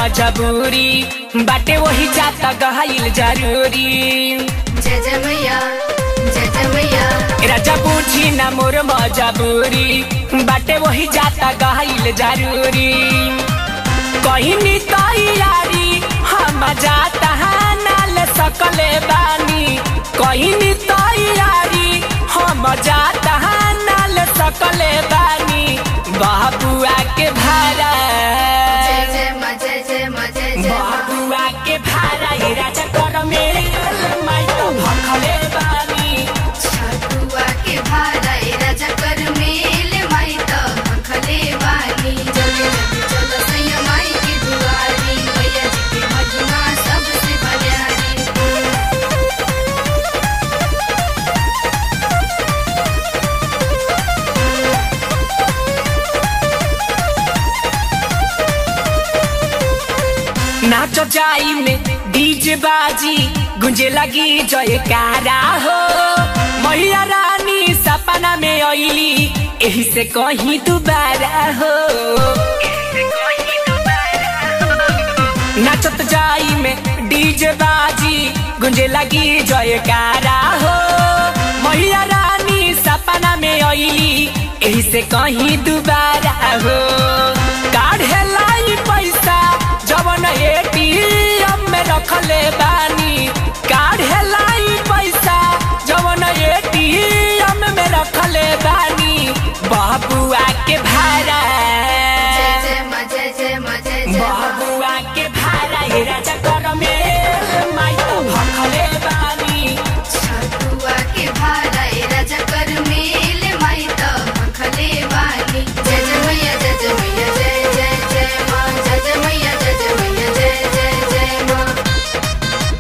मजबूरी बाटे वही जाता गहाइल जरूरी जय जय मैया जय जय मैया राजा पूछी ना मोर मजबूरी बाटे वही जाता गहाइल जरूरी कहीं नी तैयारी हम जाता नाल सकले बानी कहीं नी तैयारी हम जाता नाल सकले बानी बाबुआ के भारा जय जय माँ जय जय माँ जय जय माँ बाबुआ के भारा ये राजा कर मेरे माई तो भखले बानी छठुआ के भारा ए राजा कर मेल माई त भखले बानी जल्दी जल्दी चलो सैया माई के दुआरी मैया जी के महिमा सबसे बलियारी नाचो जाई में डीजे बाजी गुंजे लगी जयकारा हो मैया रानी सपना में अइली एही से कहीं दोबारा हो नाचत जाई में डीजे बाजी गुंजे लगी जयकारा हो मैया रानी सपना में अइली एही से कहीं दोबारा हो काढ़े लाई पैसा जवन एटीएम में रखले बानी काढ़े लाई पैसा जवन एटीएम में रखले बानी बाबुआ के भाड़ा जय जय माँ जय जय माँ जय जय माँ बाबुआ के भाड़ा ये राजा कर में माई तो भखले बानी छठुआ के भारा ए राजा कर मेल माई त भखले बानी जय जय मैया जय जय मैया जय जय जय माँ जय जय मैया जय जय मैया जय जय जय माँ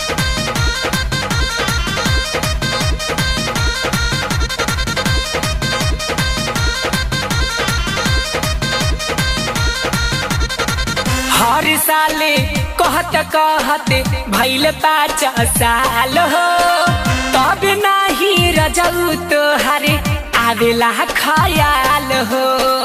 हर साले कहत कहत भैल पाँच साल हो तब नाही रजऊ तोहरे आवेला खयाल हो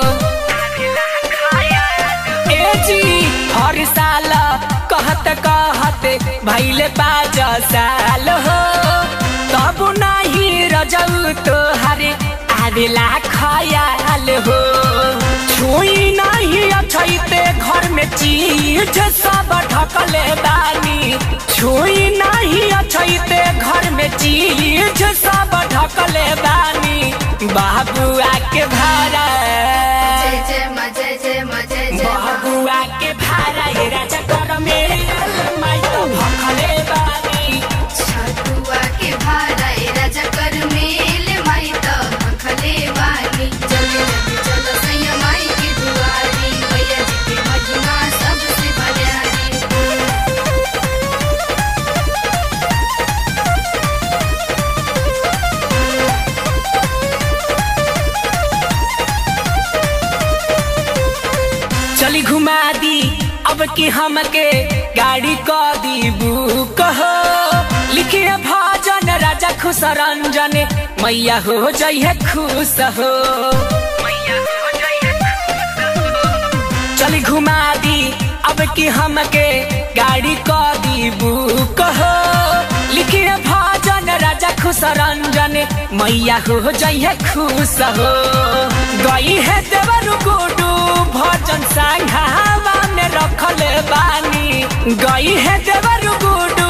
ए जी हर साल कहत कहत भैल पाँच साल हो तब नाही रजऊ तोहरे आवेला खयाल हो छुई नहीं अछैते घर में चीज सब ढकले बानी छुई नहीं अछैते घर में चीज सब ढकले बानी बाबुआ के भाड़ा जय जय माँ जय जय माँ जय जय माँ बाबुआ के भाड़ा ये राजा कर मेरे माई तो भखले बानी छठुआ के भारा ए राजा कर मेल माई त भखले बानी जल्दी जल्दी चलो सैया माई के दुआरी मैया जी के महिमा सबसे बलियारी चली घुमा दी अब की हमके गाड़ी क दी बुक हो लिखे भजन राजा खुश रंजन मैया हो जइहे खुश हो चली घुमा दी अब की हमके गाड़ी क दी बुक हो लिखे भजन राजा खुश रंजन मैया हो जइहे खुश हो गई है देवर गुडू भजन संघावा में रखल बानी गई है देवर गुडू